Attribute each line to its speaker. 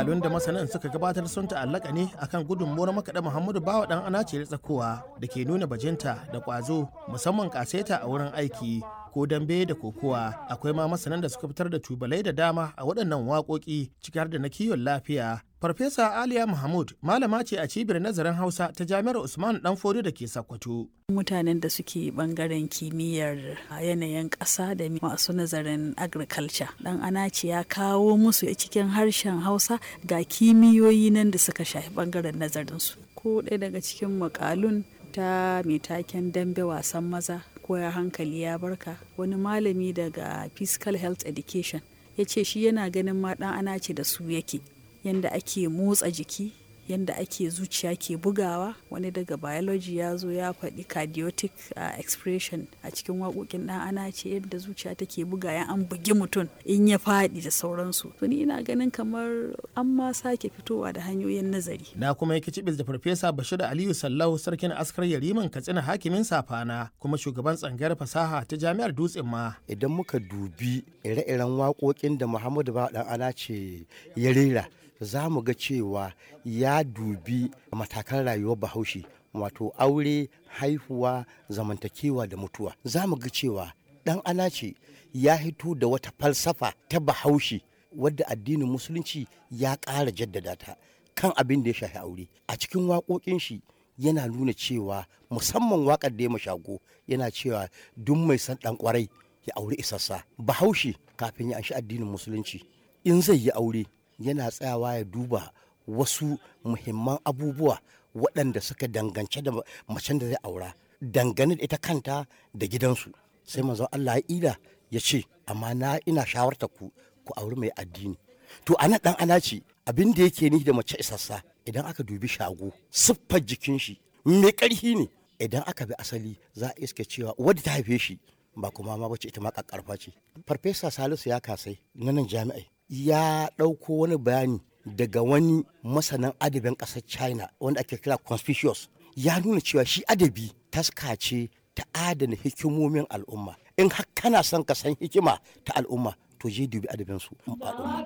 Speaker 1: makalun da masanan suka gabatar sun ta'allaka ne akan gudunmuwar makaɗa muhammadu bawa ɗan anace tsakowa da ke nuna bajinta da ƙwazo musamman ƙaseta a wurin aiki ko dambe da kokowa akwai ma masanan da suka fitar da tubalai da dama a waɗannan waƙoƙi ciki har da na kiwon lafiya Farfesa Aliya Mahmud malama ce a cibiyar nazarin Hausa ta Jami'ar Usman Danfodi da ke Sokoto.
Speaker 2: Mutanen da suke bangaren kimiyyar yanayin ƙasa da masu nazarin agriculture. Dan Anaci ya kawo musu cikin harshen Hausa ga kimiyoyi nan da suka shafi bangaren nazarinsu. Ko ɗaya daga cikin makalun ta mai taken dambe wasan maza ko ya hankali ya barka wani malami daga physical health education ya ce shi yana ganin ma ɗan Anaci da su yake. yadda ake motsa jiki yadda ake zuciya ke bugawa wani daga biology ya zo ya faɗi cardiotic uh, expression a cikin waƙoƙin ɗan ana ce yadda zuciya take buga ya an bugi mutum in ya faɗi da sauransu to ni ina ganin kamar an ma sake fitowa da hanyoyin nazari
Speaker 1: na kuma yake cibis da farfesa bashir aliyu sallau sarkin askar yariman katsina hakimin safana kuma shugaban tsangayar fasaha ta jami'ar dutsen ma
Speaker 3: idan muka dubi ire-iren waƙoƙin da muhammadu ba ɗan ana ce ya rera za mu ga cewa ya dubi matakan rayuwar bahaushe wato aure haihuwa zamantakewa da mutuwa za mu ga cewa dan anace ya hito da wata falsafa ta bahaushe wadda addinin musulunci ya ƙara jaddada ta kan abin da ya shafi aure a cikin waƙoƙin shi yana nuna cewa musamman waƙar da ya mashago yana cewa duk mai san ɗan ƙwarai ya aure isassa bahaushe kafin ya anshi addinin musulunci in zai yi aure yana tsayawa ya duba wasu muhimman abubuwa waɗanda suka dangance da macen da zai aura dangane da ita kanta da gidansu sai manzo Allah ya ila ya ce amma na ina shawarta ku ku auri mai addini to ana dan ana ce abin da yake ni da mace isassa idan aka dubi shago siffar jikin shi mai ƙarfi ne idan aka bi asali za a iske cewa wadda ta haife shi ba kuma ma bace ita ma kakkarfa ce farfesa salisu ya kasai na nan jami'ai ya ɗauko wani bayani daga wani masanan adabin ƙasar china wanda ake kira conspicuous ya nuna cewa shi adabi taska ce ta adana hikimomin al'umma in har kana son ka san hikima ta al'umma to je dubi adabinsu al'umma